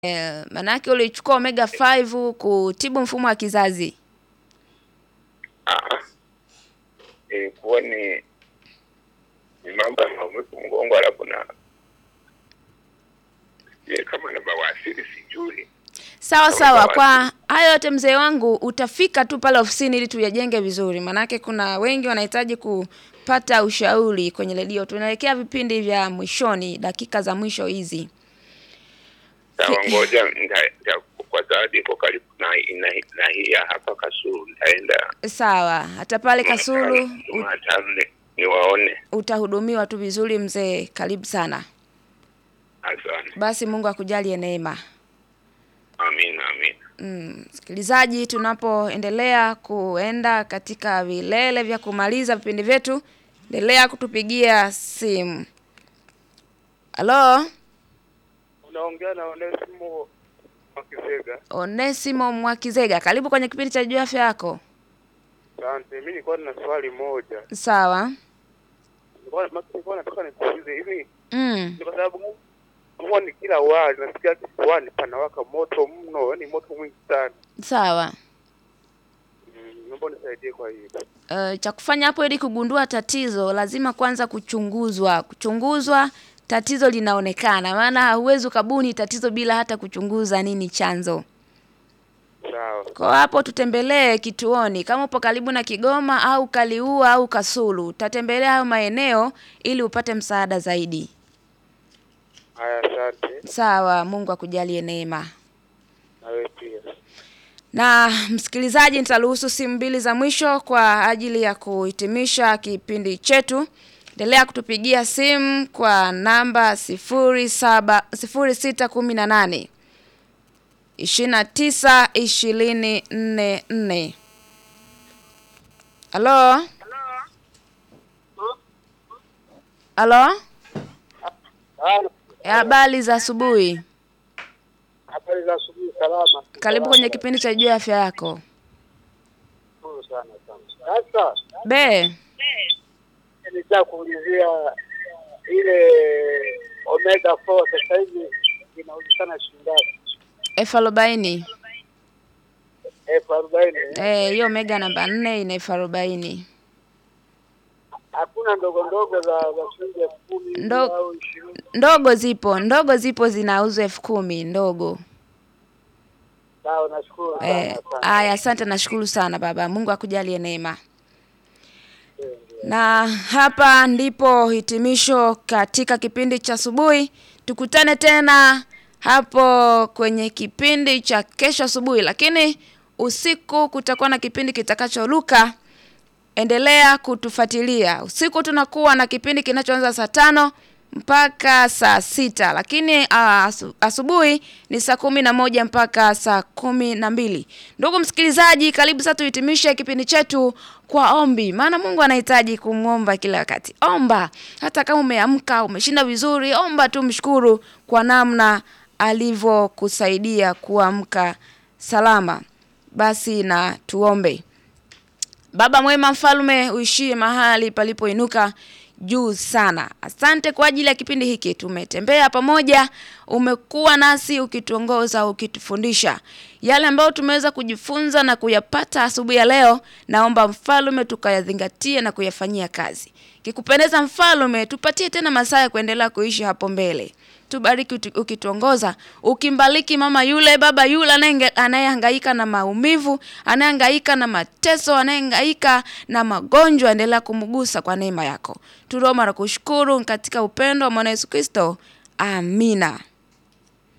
Eh, manake ulichukua omega 5 kutibu mfumo wa kizazi. Ah, ilikuwa ni ni mambo ya maumivu mgongo, alafu na sijui kama na bawasiri, sijui Sawa Sawa, sawa, sawa. kwa hayo yote mzee wangu, utafika tu pale ofisini ili tuyajenge vizuri, manake kuna wengi wanahitaji kupata ushauri kwenye redio. Tunaelekea vipindi vya mwishoni, dakika za mwisho hizi. sawa. Ngoja nita- nita- kwa zawadi iko karibu na, na, na hii ya hapa Kasulu, nitaenda Sawa, hata pale Kasulu u- Jumatano ni- niwaone. utahudumiwa tu vizuri mzee. Karibu sana. Asante, Basi Mungu akujalie neema. amina, amina. Mm, msikilizaji, tunapoendelea kuenda katika vilele vya kumaliza vipindi vyetu, endelea kutupigia simu. Halo, Unaongea na Onesimo Makisega. Onesimo Mwakizega, karibu kwenye kipindi cha juu ya afya yako. Asante. Mimi nilikuwa nina swali moja. Sawa. Nilikuwa nilikuwa nataka nikuulize hivi Mm. ni kwa sababu gani huwa ni kila wali nasikia kifuani panawaka moto mno, yaani moto mwingi sana. Sawa. Mm, Naomba unisaidie kwa hiyo. Uh, cha kufanya hapo ili kugundua tatizo lazima kwanza kuchunguzwa. Kuchunguzwa tatizo linaonekana, maana hauwezi ukabuni tatizo bila hata kuchunguza nini chanzo. Sawa. Kwa hapo tutembelee kituoni, kama upo karibu na Kigoma au Kaliua au Kasulu, utatembelea hayo maeneo ili upate msaada zaidi. Haya, asante. Sawa, Mungu akujalie neema. Na wewe pia. Na msikilizaji, nitaruhusu simu mbili za mwisho kwa ajili ya kuhitimisha kipindi chetu. Endelea kutupigia simu kwa namba sifuri saba sifuri sita kumi na nane ishirini na tisa ishirini nne nne. Halo, halo, habari za asubuhi. Habari za asubuhi, salama. Karibu kwenye kipindi cha juu ya afya yako. Nzuri sana sana. Sasa Be, nilitaka kuulizia ile omega 4 sasa hivi inauzikana shilingi ngapi? elfu arobaini. elfu arobaini. Eh, hiyo mega namba nne ina elfu arobaini. Hakuna ndogo ndogo za za shilingi elfu kumi Ndo- au ishirini. Ndogo zipo, ndogo zipo zinauzwa elfu kumi ndogo. Sawa, nashukuru sana. Eh, asante. aya, asante, nashukuru sana baba. Mungu akujalie neema. Na hapa ndipo hitimisho katika kipindi cha asubuhi. Tukutane tena hapo kwenye kipindi cha kesho asubuhi, lakini usiku kutakuwa na kipindi kitakachoruka. Endelea kutufuatilia. Usiku tunakuwa na kipindi kinachoanza saa tano mpaka saa sita lakini ah, asu, asubuhi ni saa kumi na moja mpaka saa kumi na mbili ndugu msikilizaji karibu sasa tuhitimishe kipindi chetu kwa ombi maana mungu anahitaji kumwomba kila wakati omba hata kama umeamka umeshinda vizuri omba tu mshukuru kwa namna alivyokusaidia kuamka salama basi na tuombe Baba mwema mfalme uishie mahali palipoinuka juu sana. Asante kwa ajili ya kipindi hiki. Tumetembea pamoja, umekuwa nasi ukituongoza, ukitufundisha yale ambayo tumeweza kujifunza na kuyapata asubuhi ya leo. Naomba mfalme tukayazingatie na kuyafanyia kazi. Kikupendeza mfalme, tupatie tena masaa ya kuendelea kuishi hapo mbele tubariki utu- ukituongoza ukimbariki mama yule baba yule anayenge- anayehangaika na maumivu anayehangaika na mateso anayehangaika na magonjwa endelea kumgusa kwa neema yako tunaomba na kushukuru katika upendo wa mwana yesu kristo amina